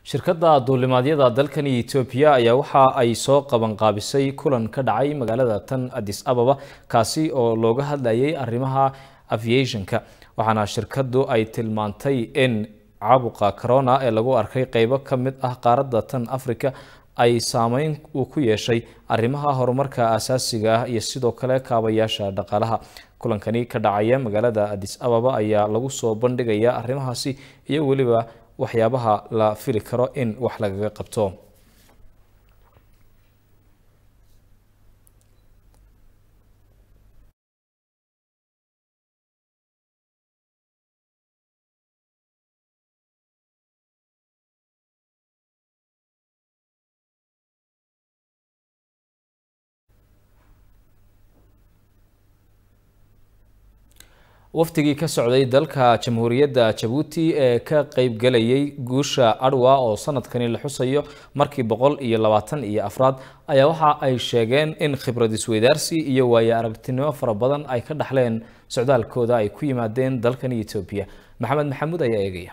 shirkadda duulimaadyada dalkani etoobiya ayaa waxa ay soo qabanqaabisay kulan ka dhacay magaalada tan addis ababa kaasi oo looga hadlayay arrimaha aviationka waxaana shirkaddu ay tilmaantay in caabuqa corona ee lagu arkay qeybo ka mid ah qaaradda tan africa ay saameyn uu ku yeeshay arrimaha horumarka asaasiga ah iyo sidoo kale kaabayaasha dhaqaalaha kulankani ka dhacaya magaalada addis ababa ayaa lagu soo bandhigaya arrimahaasi iyo weliba waxyaabaha la fili karo in wax lagaga qabto wafdigii ka socday dalka jamhuuriyadda jabuuti ee ka qeybgalayay guusha adwa oo sanadkani la xusayo markii boqol iyo labaatan iyo afraad ayaa waxa ay sheegeen in khibrad isweydaarsi iyo waayo aragtinimo fara badan ay ka dhaxleen socdaalkooda ay ku yimaadeen dalkani etoobiya maxamed maxamuud ayaa eegaya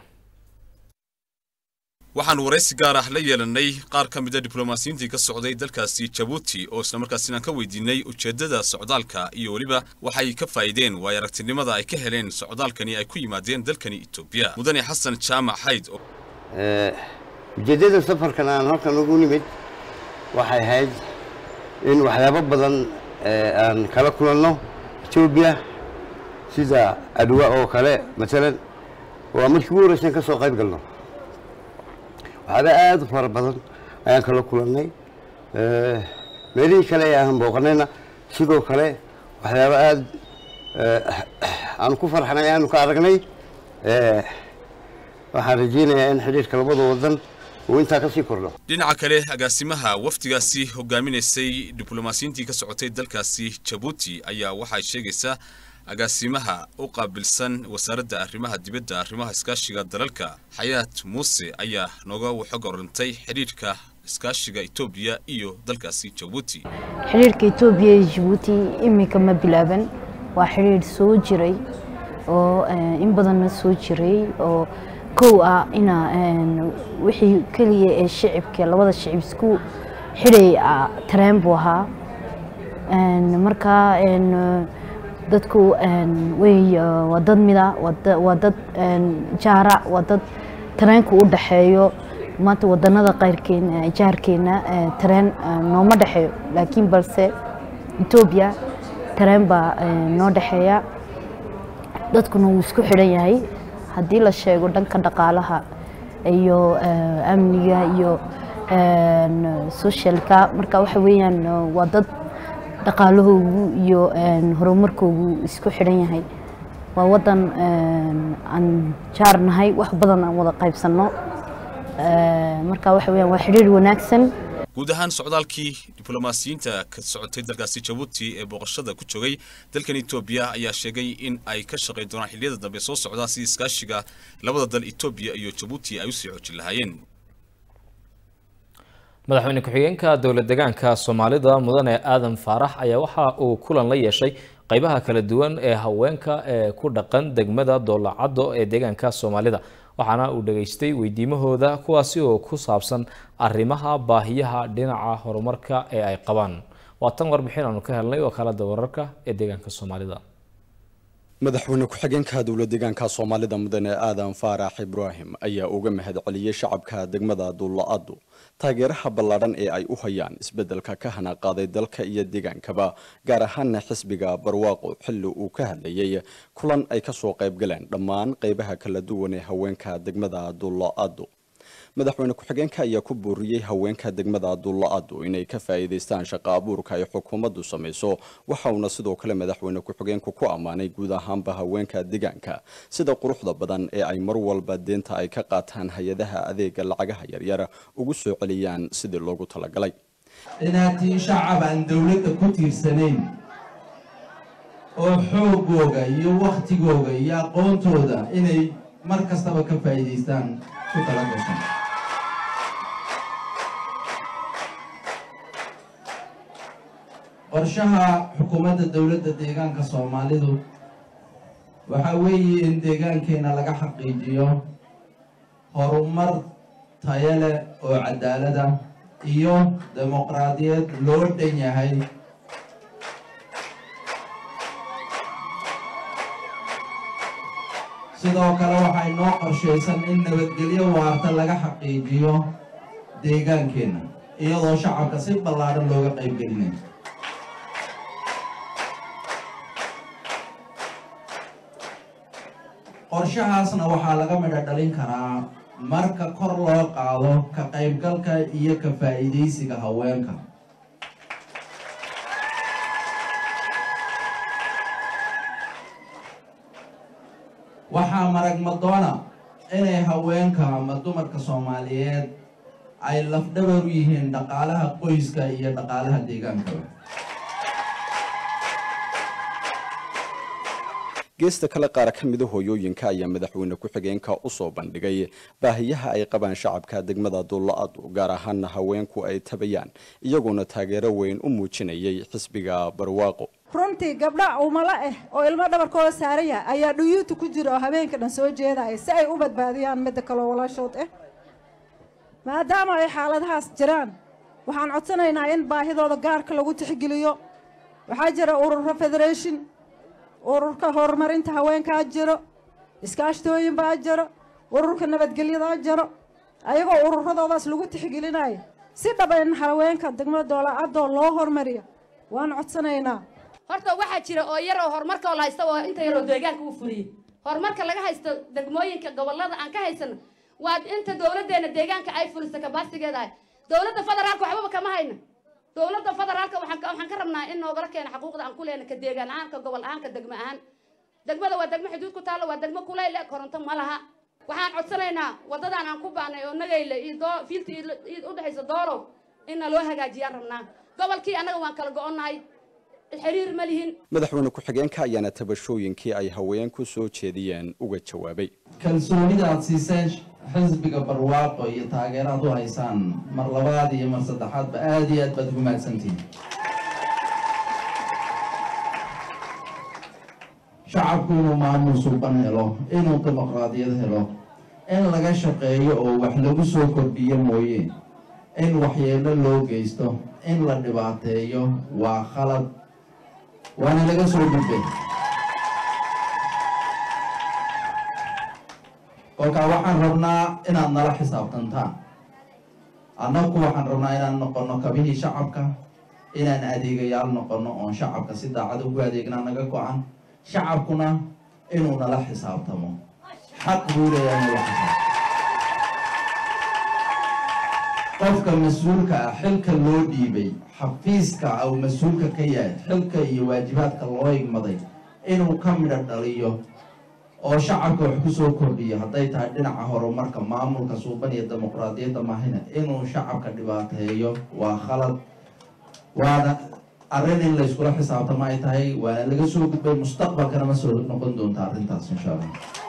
waxaan waraysi gaar ah la yeelanay qaar ka mid a diblomaasiyiintii ka socday dalkaasi jabuuti oo islamarkaasina ka weydiinay ujeeddada socdaalka iyo weliba waxay ka faa'iideen waayo aragtinimada ay ka heleen socdaalkani ay ku yimaadeen dalkani etoobiya mudane xasan jaamac xayd ujeeddada safarkan aan halkan ugu nimid waxay ahayd in waxyaabo badan aan kala kulanno etoobiya sida adwa oo kale maalan waa markii ugu horreysan ka soo qayb galno waxaaba aada u fara badan ayaan kala kulannay meelihii kale ee aan booqanayna sidoo kale waxyaaba aada aanu ku farxnay aanu ka aragnay waxaan rajeynayaa in xidhiirka labada wadan uu intaa ka sii kordho dhinaca kale agaasimaha wafdigaasi hogaaminaysay diblomaasiyiintii ka socotay dalkaasi jabuuti ayaa waxay sheegaysaa agaasimaha u qaabilsan wasaaradda arrimaha dibadda arrimaha iskaashiga dalalka xayaat muuse ayaa nooga xog orantay xidhiidhka iskaashiga etoobiya iyo dalkaasi jabuuti xidhiirka etoobiya iyo jabuuti iminka ma bilaaban waa xidhiir soo jiray oo in badanna soo jiray oo kow ah ina wixii keliya ee shicibka labada shicib isku xidhay tareen buu ahaa markaa dadku way waa dad mida waa dad jaara waa dad tareenku u dhexeeyo maanta wadanada qayrkeena jaarkeena tareen nooma dhexeeyo laakiin balse etoobiya tareen baa noo dhexeeya dadkuna wuu isku xidhan yahay haddii la sheego dhanka dhaqaalaha iyo amniga iyo socialka marka waxa weeyaan waa dad dhaqaalahoogu iyo horumarkoogu isku xidhan yahay waa wadan aan jaar nahay wax badan aan wada qaybsanno marka waxa weyaan waa xidhiir wanaagsan guud ahaan socdaalkii diblomaasiyiinta ka socotay dalkaasi jabuuti ee booqashada ku joogay dalkan etoobiya ayaa sheegay in ay ka shaqayn doonaan xilliyada dambe soo socdaa si iskaashiga labada dal etoobiya iyo jabuuti ay usii xoojin lahaayeen madaxweyne ku-xigeenka dowlad degaanka soomaalida mudane aadan faarax ayaa waxa uu kulan la yeeshay qeybaha kala duwan ee haweenka ee ku dhaqan degmada doolacaddo ee deegaanka soomaalida waxaana uu dhageystay weydiimahooda kuwaasi oo ku saabsan arrimaha baahiyaha dhinaca horumarka ee ay qabaan waa tan warbixin aanu ka helnay wakaalada wararka ee deegaanka soomaalida madaxweyne ku-xigeenka dowlad deegaanka soomaalida mudane aadan faarax ibraahim ayaa uga mahad celiyey shacabka degmada dulla-addu taageeraha ballaadhan ee ay u hayaan isbeddelka ka hana qaaday dalka iyo deegaankaba gaar ahaana xisbiga barwaaqo xilli uu ka hadlayay kulan ay kasoo qayb galeen dhammaan qeybaha kala duwan ee haweenka degmada dulla-addu madaxweyne ku-xigeenka ayaa ku booriyey haweenka degmada dulla-addu inay ka faa'iidaystaan shaqo abuurka ay xukuumaddu samayso waxa uuna sidoo kale madaxweyne ku-xigeenku ku ammaanay guud ahaanba haweenka deegaanka sida quruxda badan ee ay mar walba deenta ay ka qaataan hay-adaha adeega lacagaha yaryar ugu soo celiyaan sidii loogu talagalay inaad tiin shacab aan dowladda ku tiirsanayn oo xoogooga iyo wakhtigooga iyo aqoontooda inay mar kastaba ka faa'iidaystaan ku tala gashan qorshaha xukuumadda dowladda deegaanka soomaalidu waxaa weeye in deegaankeena laga xaqiijiyo horumar tayo leh oo cadaalad ah iyo dimuqraadiyad loo dhan yahay sidoo kale waxay noo qorshaysan in nabadgelyo waarta laga xaqiijiyo deegaankeenna iyadoo shacabka si ballaadhan looga qaybgelinayo qorshahaasna waxaa laga midho dhalin karaa marka kor loo qaado ka qaybgalka iyo ka faa'iidaysiga haweenka waxaa marag madoona inay haweenka ama dumarka soomaaliyeed ay lafdhabar u yihiin dhaqaalaha qoyska iyo dhaqaalaha deegaankaba geesta kale qaar ka mida hooyooyinka ayaa madaxweyne ku-xigeenka u soo bandhigay baahiyaha ay qabaan shacabka degmada dulla-adu gaar ahaana haweenku ay tabayaan iyaguna taageero weyn u muujinayay xisbiga barwaaqo runtii gabdha umala ah oo ilmo dhabarkooda saaran yahay ayaa dhuyuuta ku jira oo habeenka dhan soo jeedaya si ay u badbaadiyaan midda kaloo walaashood ah maadaama ay xaaladahaas jiraan waxaan codsanaynaa in baahidooda gaarka lagu tixgeliyo waxaa jira ururo federation ururka horumarinta haweenkaa jiro iskaashtooyin baa jiro ururka nabadgelyadaa jiro ayagoo ururadoodaas lagu tixgelinayo si dhaba in haweenka degmada doolacadoo loo hormariyo waan codsanaynaa horta waxaa jira oo yar oo horumarka oo la haysta oo inta yar oo deegaanka u fuliyey horumarka laga haysto degmooyinka gobolada aan ka haysano waa inta dowladdeena deegaanka ay fuliso kabaasigeedahay dowladda federaalka waxbaba kama hayno dowladda federaalka waxaan ka- waxaan ka rabnaa in noogala keena xuquuqda aan ku leena ka deegaan ahaan ka gobol ahaan ka degmo ahaan degmada waa degmo xuduud ku taalla waa degmo kuleyl eh koronto ma laha waxaan codsanaynaa waddadan aan ku baanay oo nagayle iyo doo fiilta iyo iyo udhexaysa doolow inna loo hagaajiyaan rabnaa gobolkii annaga waan kala go-onnahay xiriir ma lihin madaxweyne ku-xigeenka ayaana tabashooyinkii ay haweenku soo jeediyeen uga jawaabay kalsoonida aad siiseen xisbiga barwaaqo iyo taageeraad u haysaan mar labaad iyo mar saddexaadba aada iyo aad baad ugu mahadsantihiin shacabku inuu maamul suuban helo inuu dimuqraadiyad helo in laga shaqeeyo oo wax lagu soo kordhiyo mooye in waxyeelo loo geysto in la dhibaateeyo waa khalad waana laga soo gudbay kolkaa waxaan rabnaa inaad nala xisaabtantaan annagu waxaan rabnaa inaan noqono kabihii shacabka inaan adeegayaal noqono oon shacabka si daacad ugu adeegnaa naga go-an shacabkuna inuu nala xisaabtamo xaq buu leeyahay nala xisaabtamo qofka mas-uulka ah xilka loo dhiibay xafiiska uu mas-uulka ka yahay xilka iyo waajibaadka loo igmaday inuu ka midho dhaliyo oo shacabka wax ku soo kordhiyo hadday tahay dhinaca horumarka maamulka suuban iyo dimuqraadiyadda mahina inuu shacabka dhibaateeyo waa khalad waana arrin in layskula xisaabtamo ay tahay waana laga soo gudbay mustaqbalkana ma soo noqon doonta arrintaas insha allah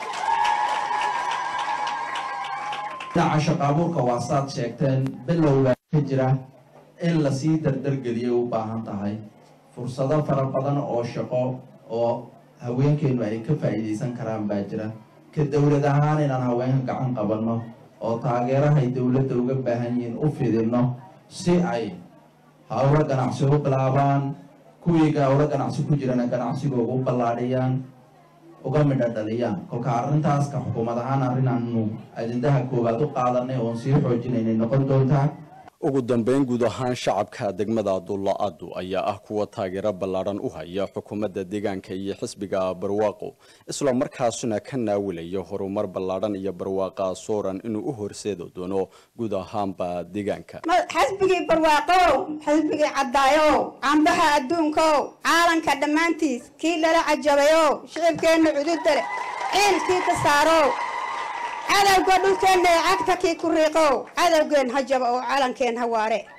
dhinaca shaqaabuurka waa saad sheegteen bilowbaa ka jira in lasii dardargeliyay u baahan tahay fursado fara badan oo shaqo oo haweenkeenu ay ka faa'iidaysan karaan baa jira ka dowlad ahaan inaan haweenka gacan qabanno oo taageerahay dowladda uga baahan yihiin u fidinno si ay hawlo ganacsi u bilaabaan kuwii hawlo ganacsi ku jirana ganacsigooga u ballaadhiyaan uga midho dhaliyaan kolka arrintaas ka xukuumad ahaan arrin aanu ajendaha koowaad u qaadanay oon sii xoojinaynay noqon doontaa ugu dambeyn guud ahaan shacabka degmada dulla-adu ayaa ah kuwa taageero ballaadhan u haya xukuumadda deegaanka iyo xisbiga barwaaqo isla markaasuna ka naawilaya horumar ballaadhan iyo barwaaqa sooran inuu u horseedi doono guud ahaanba deegaanka xisbigii barwaaqow xisbigii caddaayow cambaha adduunkow caalanka dhammaantiis kii lala cajabayow shicibkeenna cududale ciilkii ka saarow cadowga dhulkeenna ee cagta kii ku riiqow cadowgeen ha jaba oo calankeen ha waare